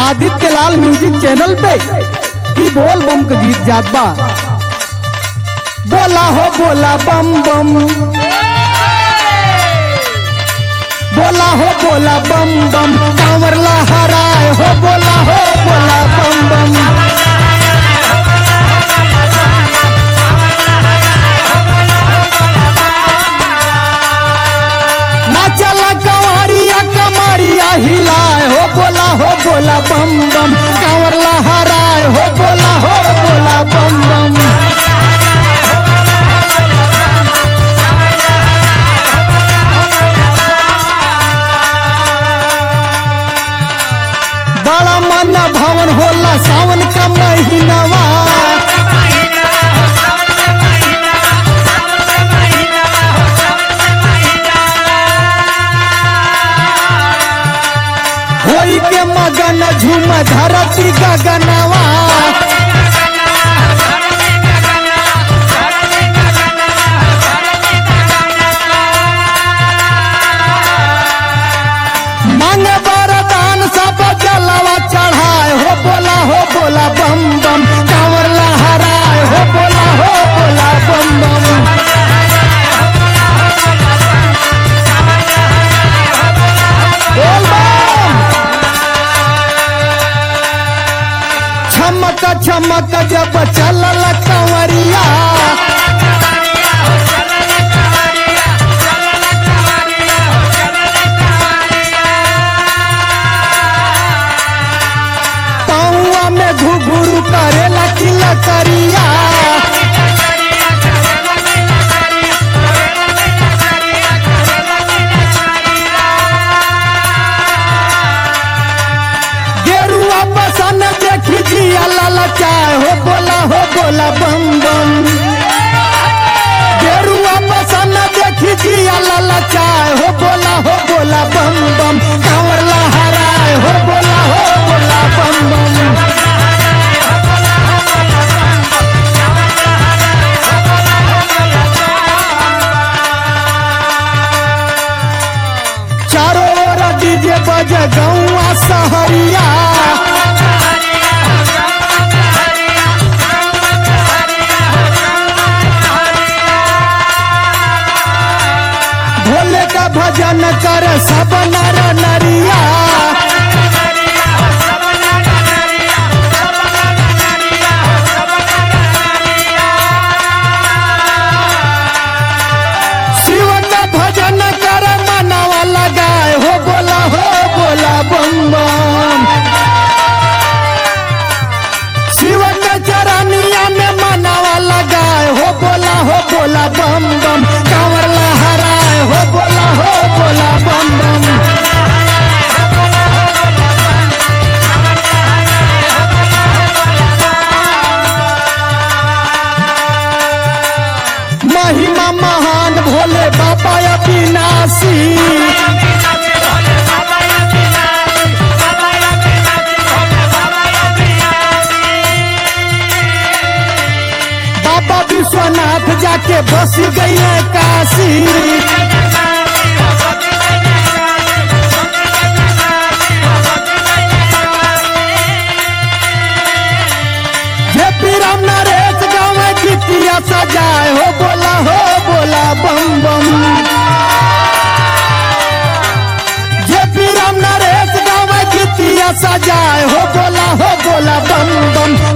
Aditya Lal music channel पे ही बोल बम के गीत जात बा बोला हो बोला बम बम बोला हो बोला बम बम कांवर लहराए हो बोला हो बोला बम बम नाचला कंवरिया कमरिया हिलाए हो बोला हो बोला बम बम कांवर लहराए हो बोला हो बोला बम बम बड़ा मन भवन होला सावन का महीनवा होई के मगन झूम धरती गगनवा मांग वरदान सब जलवा चढ़ाए हो बोला हो बोला बम बम कांवर लहराए हो बोला हो बोला बम बम बोल बम छमक छमक जब चलल कंवरिया पौआ में घुघुरु करेला किला करिया गेरुआ बसन देखी जिया ललचाए हो बोला हो बोला बम बम गेरुआ बसन देखी जिया ललचाए हो बोला हो बोला बम बम कांवर लहराए हो बोला हो बोला बम बम चारों ओर डीजे बजे गौआ सहरिया भोले का भजन कर सब नर नरिया शिव का भजन कर मनवा लगाए हो बोला हो बोला बम बम शिव के चरनिया में मनवा लगाए हो बोला हो बोला बम बम कांवर लहराए हो बोला हो बोला बम बम महिमा महान भोले बाबा अविनाशी बाबा विश्वनाथ जाके बस गई काशी जे पीराम नरेश गाँव गीतिया सजाए हो बोला हो बोला बम बम जे पीराम नरेश गाँव गीतिया सजाए हो बोला हो बोला बम बम